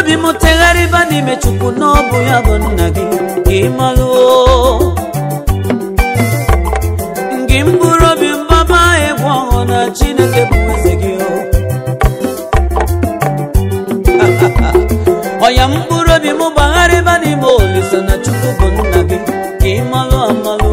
obi m tegharịba n'ime chukwu na ọ bụ ya bụ nna gị ka ị malụo gị mkpụrụ obi mgbaba egwu ọhụụ na chineke bụ eze gị o ọya mkpụrụ obi m gbagharịba n'ime olise na chukwu bụ nna gị ka ị malụ amalụ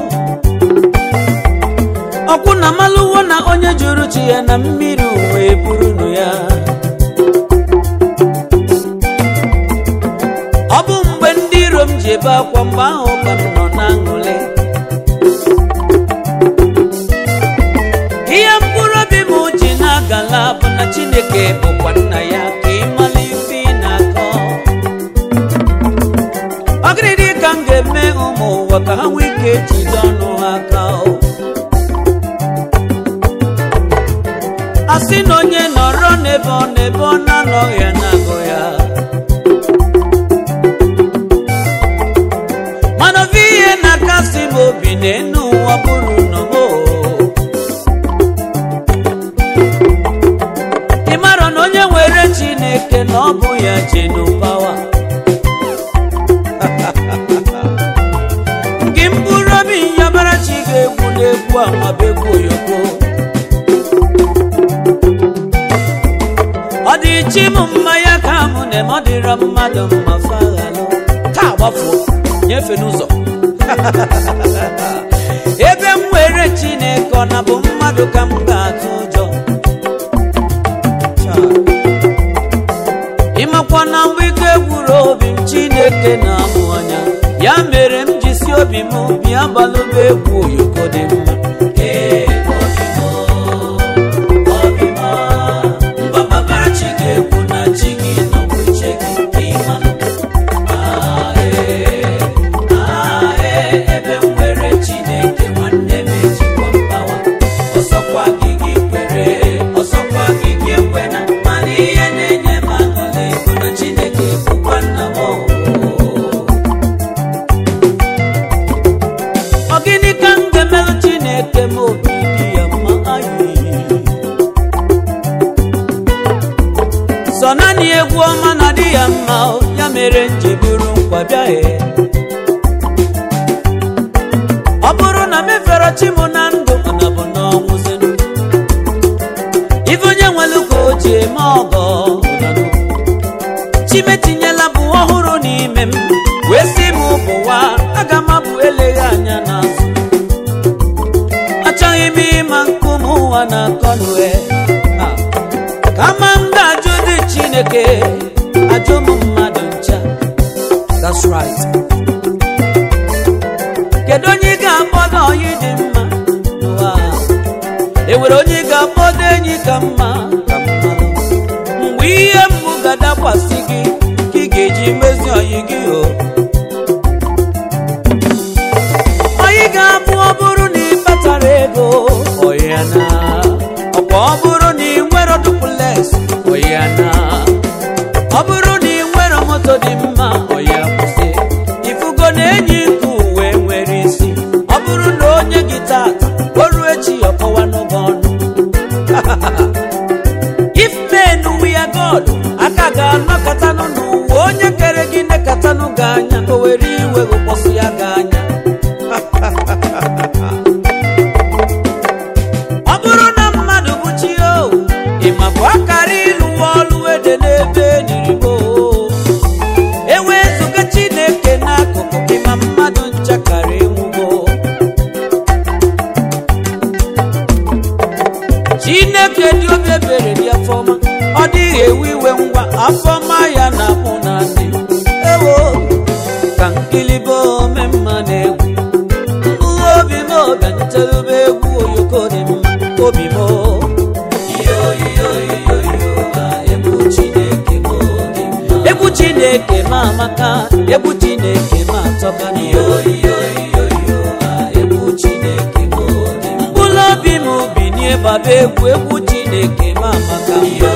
ọkwụ na malụwo na onye jụrụ chi ya na mmiri wee burunu ya ọ bụ mgbe ndị iro m ji ebe akwa mgbe ahụ ka m nọ na aṅụle ihe mkpụrụ obi m ji na-agala bụ na chineke bụkwa nna ya ka ị mala ife ị na-akọ ọgịrịdị ka m ga-eme ụmụ ụwa ka ha nwee ike jide ọnụ ha aka o. a sị na onye nọrọ n'ebe ọ n'ebe ọ na-anọghị ya na-agụ ya mana ofe ihe na-akasị m obi n'enu ụwa bụrụ nọmo ị mara na onye nwere chineke na ọ bụ ya jenu pawa gị mkpụrụ obi nyabara chi ga-egwu n'egwu amabegwu oyoko ọ dị chi m mma ya ka mụ na ọ dịrọ mmadụ mma faghalụ ka gbafuo nyefe n'ụzọ ebe m were chineke ọ na bụ mmadụ ka m ga-atụ ụjọ Cha. ịmakwa na mgbe ike gwuru obi m chineke na-amụ anya ya mere m ji si obi m bịa gbalụba egwu oyoko dị mma Ee, obi m, obi m, mgbabara chi ga-ekwu na chi gị nọkwa uche gị ka ị malụ. Ah, ee, ah, ee, ebe m nwere chineke nwanne m ejikwa mgbawa ọsọkwa gị gị kwere ọsọkwa gị gị ekwena mana ihe na-enye m aṅụrị bụ na chineke bụkwa nna m o. ọ gịnị ka m ga-emelụ chineke m obi dị ya mma ayi sọ naanị egwu ọma na dị ya mma o, ya mere m ji buru nkwa bịaghị ọ bụrụ na mefere chi m na ndụ na bụ n'ọnwụ zenu ife onye nwere ka o ji eme ọgọ ụdanụ. chimetinyela bụ ọhụrụ n'ime m wee sị m bụwa aga m abụ eleghị anya n'azụ achọghị m ịma nkume ụwa na akọnue kama m ga-ajụ dị chineke ajụ m mmadụ ncha That's right. kedu onye ị ga-akpọdo ọyị dị mma n'ụwa a? e nwere onye ị ga-akpọdo enyi ka mma ka mmanụ mgbe ihe mgbu ga-adakwasị gị ka ị ga-eji mezi ọyị gị o ọyị ga-abụ ọ bụrụ na ị kpatara ego ọya na ọkwa ọ bụrụ na ị nwere duplex ọya na ọ bụrụ na ị nwere moto dị mma ọya kwụsị ifugo na enyi nke uwe nwere isi ọ bụrụ na onye gị tata o ruo echi ọkọwa n'ụgwọ ọnụ if men we are god aka ga-anọkọtanụ n'ụwa onye kere gị nekọtanụ gị anya o were iwe kpọsụ ya gị anya ọ bụrụ na mmadụ bụ chi o ịmabụ akara ịlụwa ọlụ ede n'ebe enirigbo ewezụga chineke n'akụkụ gị ma mmadụ nchakara enwugo chineke dị obi ebere dị afọma ọ dịghị ewe iwe ngwa afọma ya na mụ na ndị ewo ka nkilibo ome mma na egwu mkpụrụ obi m bịanyitelube egwu oyoko dị mma obi m egwu chineke ma amaka egwu chineke ma atọka mkpụrụ obi m binie gbaba egwu egwu chineke ma amaka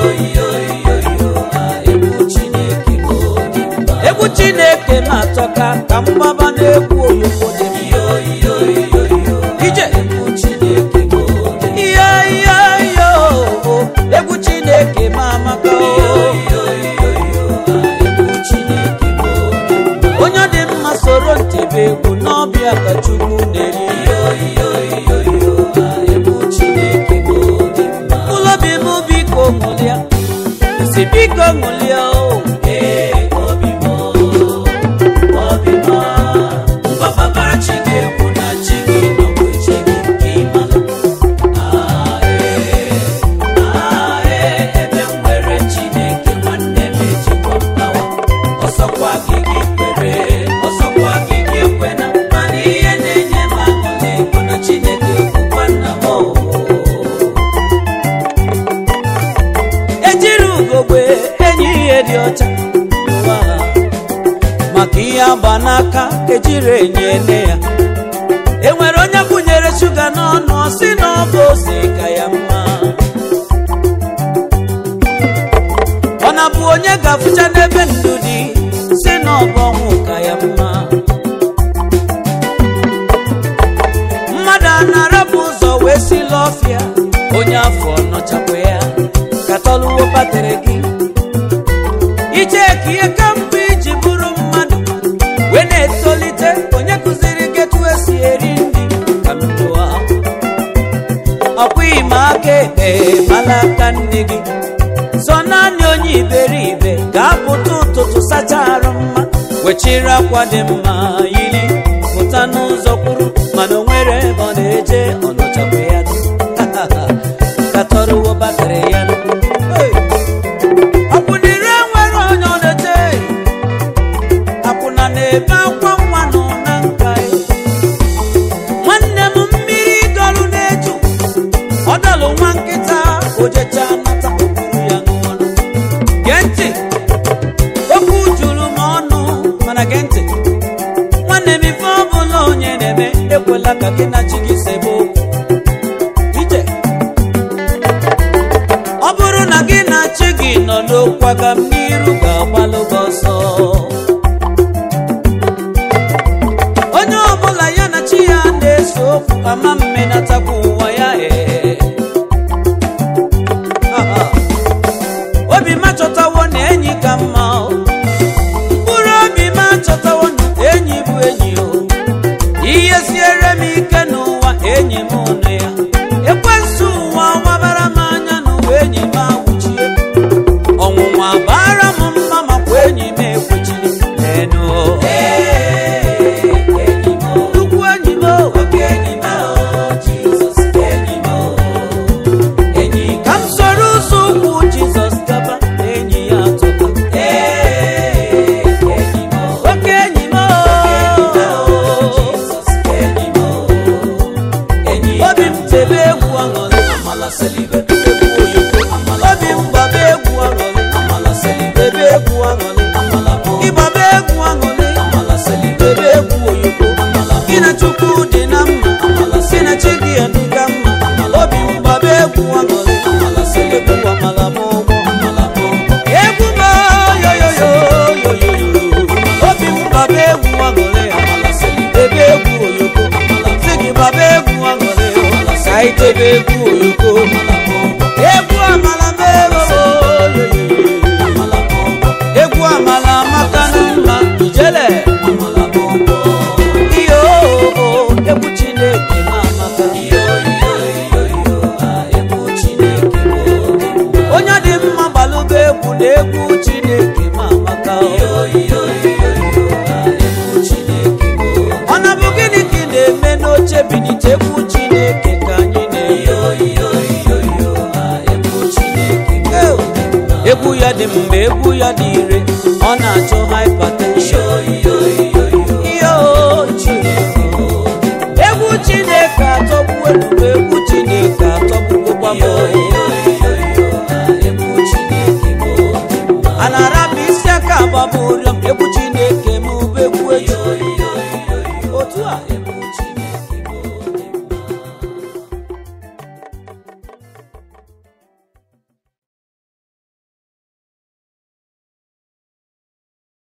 egwu chineke ma atọka ka mgbaba na-egwu oyoko dị mma ije ihe ihe ihe o egwu chineke ma amaka o gbalụba egwu n'ọbịa ka chukwu na-eri ụlọbi m biko ṅụlịa si biko ṅụlịa o ejiri ugogbe enyi ihe dị ọcha n'ụwa a. maka ihe agba n'aka ejiri enyi ene ya enwere onye kwụnyere shuga n'ọnụ ọ sị na ọ bụ ose ka ya mma ọ na-abụ onye ga-afụcha n'ebe ndụ dị si na ọ bụ ọnwụ ka ya mma mmadụ a na-arapụ ụzọ wee si l'ọfịa onye afọ nọchakwa ya ka tọluwo batrị gị ije ka ihe ka mbụ iji bụrụ mmadụ wee na-etolite onye kụziri gị etu esi eri nri ka m jụọ ọkwa ime aka ekpe mala aka nne gị sọ naanị onye iberibe ga-apụta ụtụtụ sacha arụ mma wechiri akwa dị mma yiri pụta n'ụzọ kwuru mana o nwere ebe ọ na-eje ọ nọchakwa ya ka tọrọwo batrị ya Hey! akwụnire nwere onye ọ na-eche akwụna na-ebe akwa nwa nọ na nka ya. nwanne m mmiri dọlụ na-eju ọ dọlụ nwa nkịta ojecha nata okpuru ya n'ọnụ gee ntị okwu juru m ọnụ mana gee ntị nwanne m ife ọ bụla onye na-eme ekwela ka gị na chi gị sebe okwu ije ọ bụrụ na gị na chi gị nọ n'okwu aga m n'iru ga-agbalụ gị ọsọ onye ọbụla ya na chi ya na-ese okwu ama mmenatakwa ụwa ya ee Aha. obi m achọtawo na enyi ka mma o. mkpụrụ obi m achọtawo na enyi bụ enyi o ihe siere m ike n'ụwa enyi m nụ ya ekwensu ụwa wabara m anya n'ụwa enyi m awụchie ọnwụnwa bara m mma makwa enyi m ekwechiri enu nnukwu enyi m o. ka m soro ụzọ ụkwụ jizọs gaba enyi ya atụka oke enyi m o. obi m tebe egwu aṅụrị egwu oyoko obi m gbaba egwu aṅụrị tebe egwu aṅụrị ịgbaba egwu aṅụrị tebe egwu oyoko gị na chukwu dị na mma gị na chi gị adịga mma obi m gbaba egwu aṅụrị egwu amala m ụgbọ egwu m yoyoyoyoyoyo obi m gbaba egwu aṅụrị tebe egwu oyoko sị gị gbaba egwu aṅụrị ka anyị tebe egwu oyoko egwu amala m egwu amala amaka na mma ijele iyo egwu chineke ma amaka onye dị mma gbalụba egwu na egwu chineke ma amaka ọ na bụ gịnị ka ị na-eme n'oche binite egwu chineke ka anyị na-eyi egwu ya dị mgbe egwu ya dị ire ọ na-achọ hypertension Iyo, Chineke. egwu chineke atọgbuo ebube egwu chineke atọgbuo gbamo a na-arapụ isi aka agbaburi